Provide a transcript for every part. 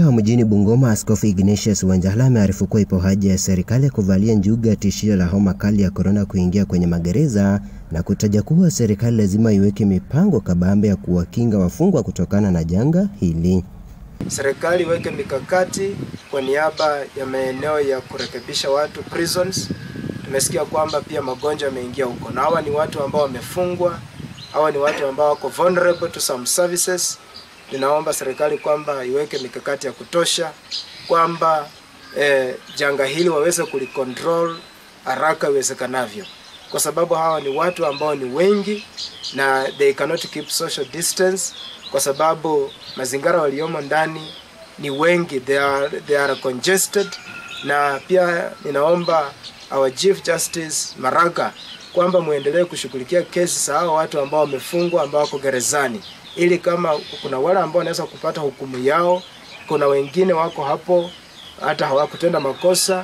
Mjini Bungoma, Askofu Ignatius Wanjala amearifu kuwa ipo haja ya serikali ya kuvalia njuga ya tishio la homa kali ya korona kuingia kwenye magereza na kutaja kuwa serikali lazima iweke mipango kabambe ya kuwakinga wafungwa kutokana na janga hili. Serikali iweke mikakati kwa niaba ya maeneo ya kurekebisha watu prisons. Tumesikia kwamba pia magonjwa yameingia huko, na hawa ni watu ambao wamefungwa, hawa ni watu ambao wako vulnerable to some services. Ninaomba serikali kwamba iweke mikakati ya kutosha kwamba eh, janga hili waweze kulicontrol haraka iwezekanavyo, kwa sababu hawa ni watu ambao ni wengi na they cannot keep social distance, kwa sababu mazingira waliomo ndani ni wengi, they are, they are congested. Na pia ninaomba our Chief Justice Maraga kwamba muendelee kushughulikia kesi za hao watu ambao wamefungwa ambao wako gerezani ili kama kuna wale ambao wanaweza kupata hukumu yao, kuna wengine wako hapo hata hawakutenda makosa,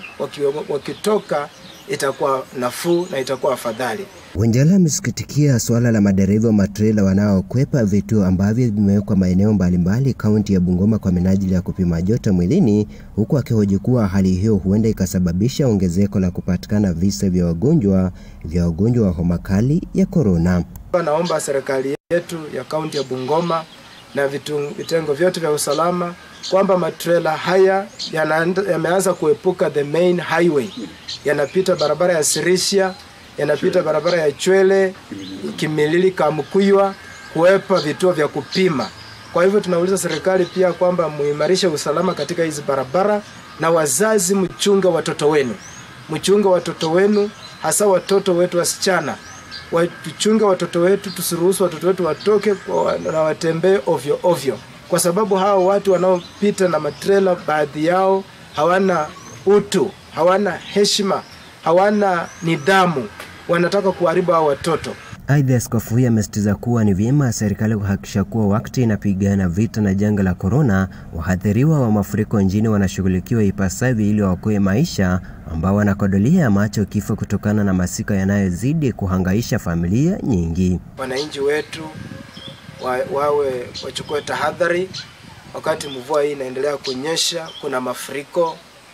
wakitoka itakuwa nafuu na itakuwa afadhali. Wanjala amesikitikia suala la madereva wa matrela wanaokwepa vituo ambavyo vimewekwa maeneo mbalimbali kaunti ya Bungoma kwa minajili ya kupima joto mwilini, huku akihoji kuwa hali hiyo huenda ikasababisha ongezeko la kupatikana visa vya wagonjwa vya wagonjwa wa homa kali ya korona. Naomba serikali yetu ya kaunti ya Bungoma na vitu, vitengo vyote vya usalama kwamba matrela haya yameanza kuepuka the main highway, yanapita barabara ya Sirisia, yanapita barabara ya Chwele, Kimilili, Kamkuywa, kuwepa vituo vya kupima. Kwa hivyo tunauliza serikali pia kwamba muimarishe usalama katika hizi barabara, na wazazi, mchunge watoto wenu, mchunge watoto wenu, hasa watoto wetu wasichana watuchunge watoto wetu, tusiruhusu watoto wetu watoke na watembee ovyo ovyo, kwa sababu hawa watu wanaopita na matrela, baadhi yao hawana utu, hawana heshima, hawana nidhamu, wanataka kuharibu hao watoto. Aidha, askofu huyo amesitiza kuwa ni vyema serikali kuhakikisha kuwa wakati inapigana vita na janga la korona, wahadhiriwa wa mafuriko nchini wanashughulikiwa ipasavyo ili waokoe maisha ambao wanakodolea macho kifo kutokana na masika yanayozidi kuhangaisha familia nyingi. Wananchi wetu wa, wawe wachukue tahadhari wakati mvua hii inaendelea kunyesha, kuna mafuriko.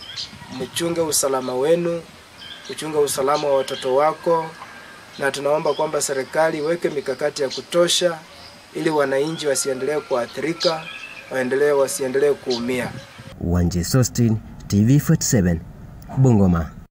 Mchunge usalama wenu, uchunge usalama wa watoto wako na tunaomba kwamba serikali iweke mikakati ya kutosha ili wananchi wasiendelee kuathirika, waendelee wasiendelee kuumia. Wanje Sostin, TV47, Bungoma.